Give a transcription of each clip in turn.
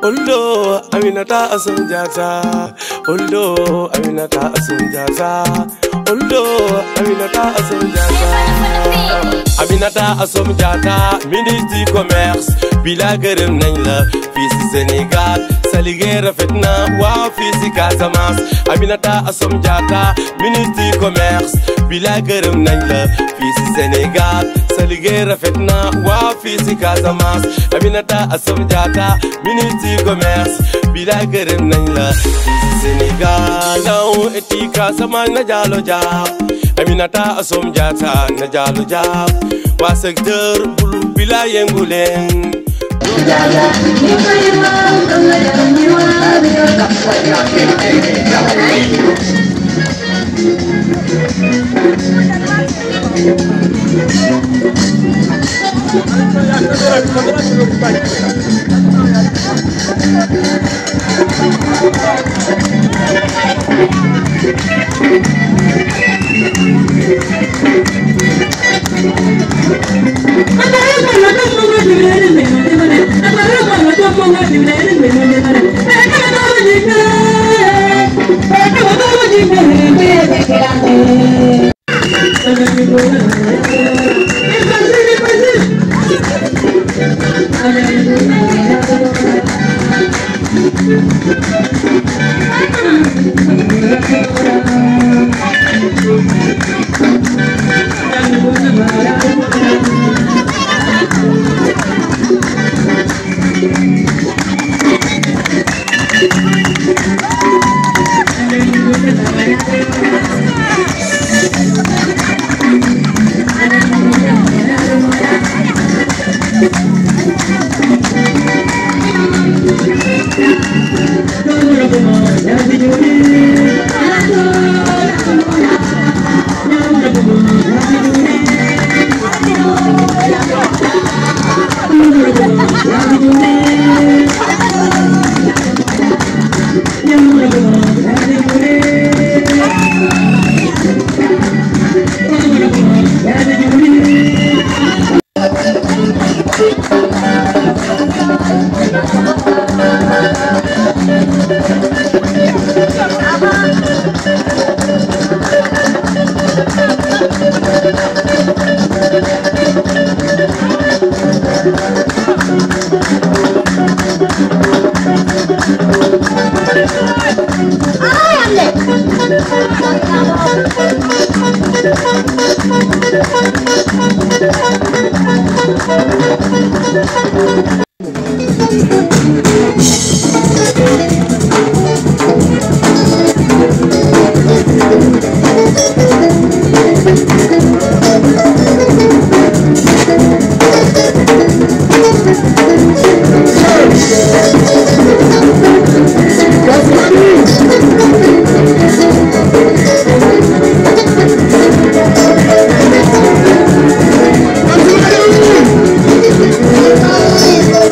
Oldo Aminata Asunjata Oldo Aminata Asunjata Oldo Aminata Asunjata Aminata Asunjata ministre du commerce bi la gërëm nañ la fii si Sénégal sa liggéey rafet na waaw fii si Casamance Aminata Asunjata ministre du commerce bi la gërëm nañ la fii si Sénégal sa liggéey rafet na waaw fii si Casamance Aminata Asunjata ministre du commerce bi la gërëm nañ la fii si Sénégal naw eti Casamance na jaalo jaab Aminata Asunjata na jaalo jaab waa secteur bulu bi la yëngu leen Thank you.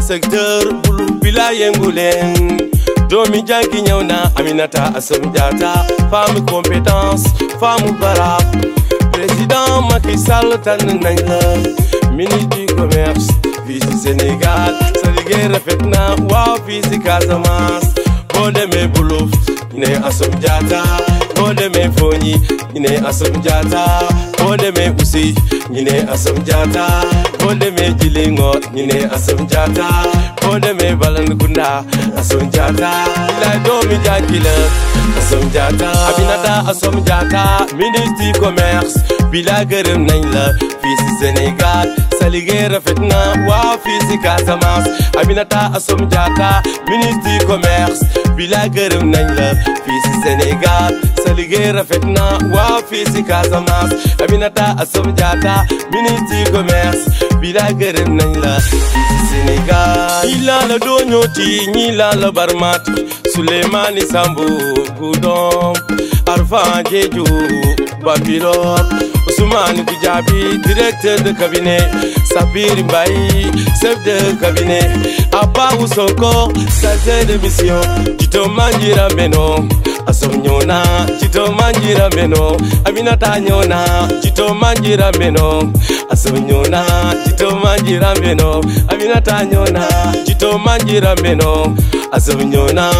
secteur bulu bila yëngu leen doomi jàngi ñëw na Aminata Assome Diatta femme compétence femme barab président Macky Sall tànn nañ la ministre du commerce fii ci Sénégal sa liggéey rafet na waaw fii ci Casamance boo demee Buluf ñu ne Assome Diatta boo demee Fogny ñu ne Assome Diatta boo demee Oussouye ñu ne Assome Diatta boo demee Djilingor ñu ne Assome Diatta boo demee Balankounda Assome Diatta la doomi jàngi la Assome Diatta Aminata Assome Diatta ministre du commerce bi la gërëm nañ la fii ci Sénégal sa liggéey rafet na waaw fii ci Casamance Aminata Assome Diatta ministre du commerce bi la gërëm nañ la fii ci Sénégal sa liggéey rafet na waaw fii ci Casamance Aminata Assome Diatta ministre du commerce bi la gërëm nañ la fii ci Sénégal ñi laa la dooñooti ñi laa la barmaati Souleymani Sambu Goudomp Arfan Jeju Bambilor Ousmane Goudiaby directeur de cabinet Sabir Mbaye chef de cabinet Abba Sonko chargé de mission Tito Manjira Meno Assome ñëw na Tito Manjira Meno Aminata ñëw na Tito Manjira Meno Assome ñëw na Tito Manjira Meno Aminata ñëw na Tito Manjira Meno Assome ñëw na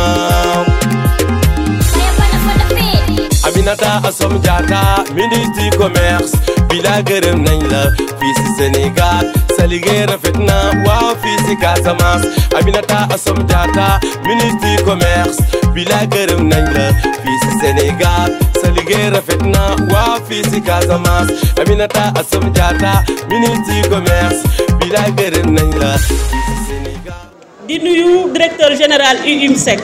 Aminata Assome Diatta ministre du commerce bi la gërëm nañ la fii ci Sénégal sa liggéey rafet na waaw fii ci Casamance Aminata Assome Diatta ministre du commerce bi la gërëm nañ la fii ci Sénégal sa liggéey rafet na waaw fii ci Casamance Aminata Assome Diatta ministre du commerce bi la gërëm nañ la fii ci Sénégal di nuyu directeur général UIMSEC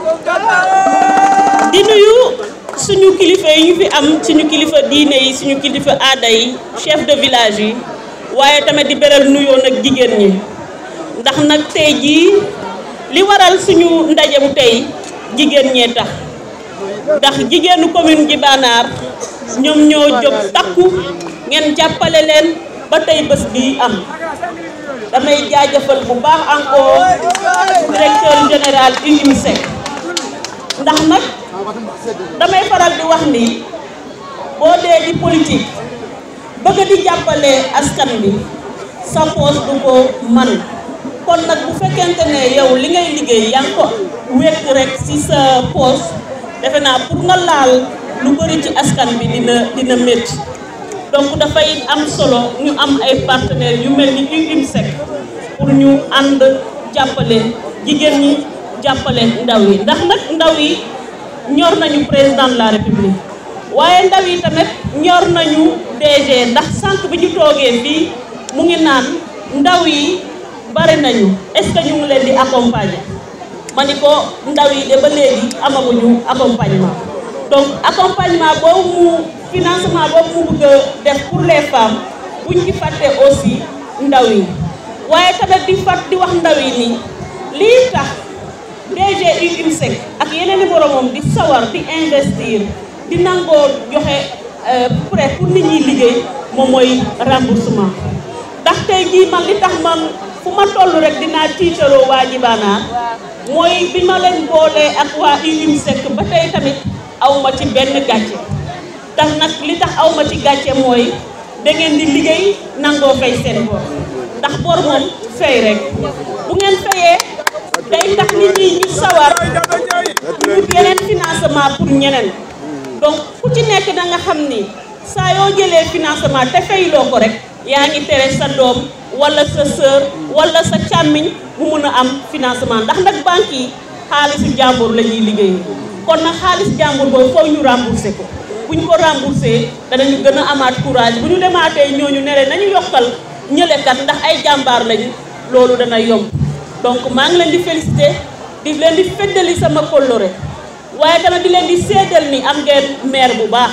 di nuyu suñu kilifa yi ñu fi am suñu kilifa diine yi suñu kilifa aada yi chef de village yi waaye tamit di beral nuyoo nag jigéen ñi ndax nag tey jii li waral suñu ndaje mu tey jigéen ñee tax ndax jigéenu commune ji Banaar ñoom ñoo jóg takku ngeen jàppale leen ba tey bés bii am damay jaajëfal bu baax encore directeur général UIMSEC ndax nag damay faral di wax ni boo dee di politique bëgg di jàppale askan bi sa poos du ko man kon nag bu fekkente ne yow li ngay liggéey yaa ngi ko wekk rek ci sa poos defe naa pour nga laal lu bëri ci askan bi dina dina métti donc dafay am solo ñu am ay partenaires yu mel ni UIMSEC pour ñu ànd jàppale jigéen ñi jàppale ndaw yi ndax nag ndaw yi ñor nañu président de la république waaye ndaw yi tamit ñor nañu DG ndax sànq bi ñu toogee fii mu ngi naan ndaw yi bari nañu est-ce que ñu ngi leen di accompagner ma ni ko ndaw yi de ba léegi amaguñu accompagnement donc accompagnement boobu mu financement boobu mu bëgg a def pour les femmes buñ ci fàtte aussi ndaw yi waaye tamit di fat di wax ndaw yi nii lii tax DG UIMSEC ak yeneen i boromam di sawar di investir di nangoo joxe prêt pour nit ñi liggéey moom mooy remboursement ndax tey jii man li tax man fu ma toll rek dinaa tiitaroo waa Jibanaar mooy bi ma leen boolee ak waa UIMSEC ba tey tamit aw ma ci benn gàcce tax nag li tax aw ma ci gàcce mooy da ngeen di liggéey nangoo fay seen bor ndax bor moom fay rek bu ngeen fayee day tax nit ñi ñu sawar ñu yeneen financement pour ñeneen donc ku ci nekk da nga xam ni saa yoo jëlee financement te fayloo ko rek yaa ngi tere sa doom wala sa sœur wala sa càmmiñ mu mun a am financement ndax nag banque yi xaalisu jàmbur la ñuy liggéey kon nag xaalis jàmbur boobu foofu ñu remboursé ko bu ñu ko remboursé danañu gën a amaat courage bu ñu demaatee ñooñu nere nañu yokkal ñëlekat ndax ay jàmbaar lañu loolu dana yomb donc maa ngi leen di félicité di leen di feddali sama kóllëre waaye tamit di leen di seedal ni am ngeen maire bu baax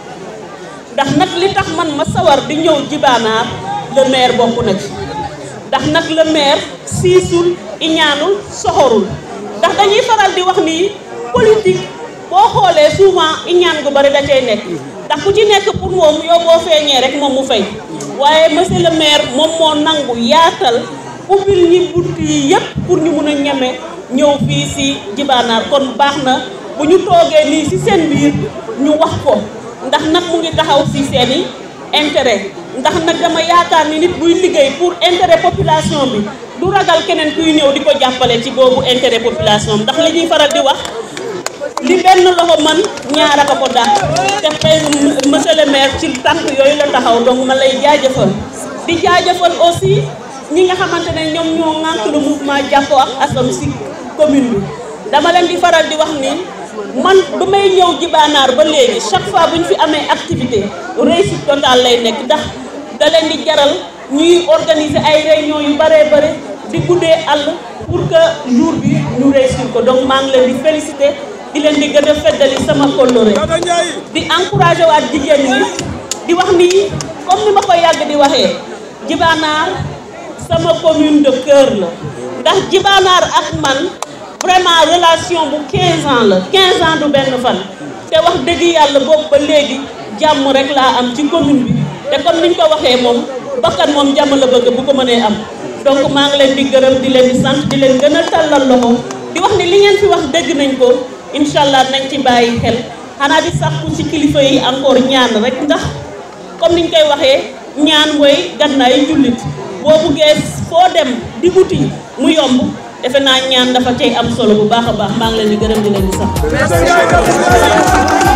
ndax nag li tax man ma sawar di ñëw Jibanaar le maire bokk na ci ndax nag le maire siisul iñaanul soxorul ndax dañuy faral di wax ni politique boo xoolee souvent iñaan gu bari da cay nekk ndax ku ci nekk pour moom yow boo feeñee rek moom mu fay waaye monsieur le maire moom moo nangu yaatal ubbil ñi bunt yi yëpp pour ñu mun a ñeme ñëw fii si jibaanaar kon baax na bu ñu toogee nii si seen biir ñu wax ko ndax nag mu ngi taxaw si seeni intérêt ndax nag dama yaakaar ni nit buy liggéey pour intérêt population bi du ragal keneen kuy ñëw di ko jàppale ci boobu intérêt population bi ndax li ñuy faral di wax li benn loxo man ñaar a ko dàq te xëy monsieur le maire ci tànk yooyu la taxaw donc ma lay jaajëfal di jaajëfal aussi ñi nga xamante ne ñoom ñoo ŋànk le mouvement jàppoo ak asam si commune bi dama leen di faral di wax ni man ba may ñëw jibaanaar ba léegi chaque fois bu ñu fi amee activité réussite totale lay nekk ndax da leen di jaral ñuy organiser ay réunion yu bëree bëri di guddee àll pour que jour bi ñu réussir ko donc maa ngi leen di féliciter di leen di gën a feddali sama kóllëre di encouragé waat jigéen ñi di wax ni comme ni ma ko yàgg di waxee jibaanaar sama commune de cœur la ndax jibaanaar ak man vraiment relation bu 15 ans la 15 ans du benn fan te wax dëgg yàlla boobu ba léegi jàmm rek laa am ci commune bi te comme niñ ko waxee moom bakkan moom jàmm la bëgg bu ko mënee am donc maa ngi leen di gërëm di leen di sant di leen gën a tàllal loxo di wax ni li ngeen fi wax dégg nañ ko incha allah nañ ci bàyyi xel xanaa di sàkku ci kilifa yi encore ñaan rek ndax comme niñ koy waxee ñaan mooy gannaayu jullit boo buggee foo dem di wuti mu yomb defe naa ñaan dafa cay am solo bu baax a baax maa ngi leen di gërëm di leen di sant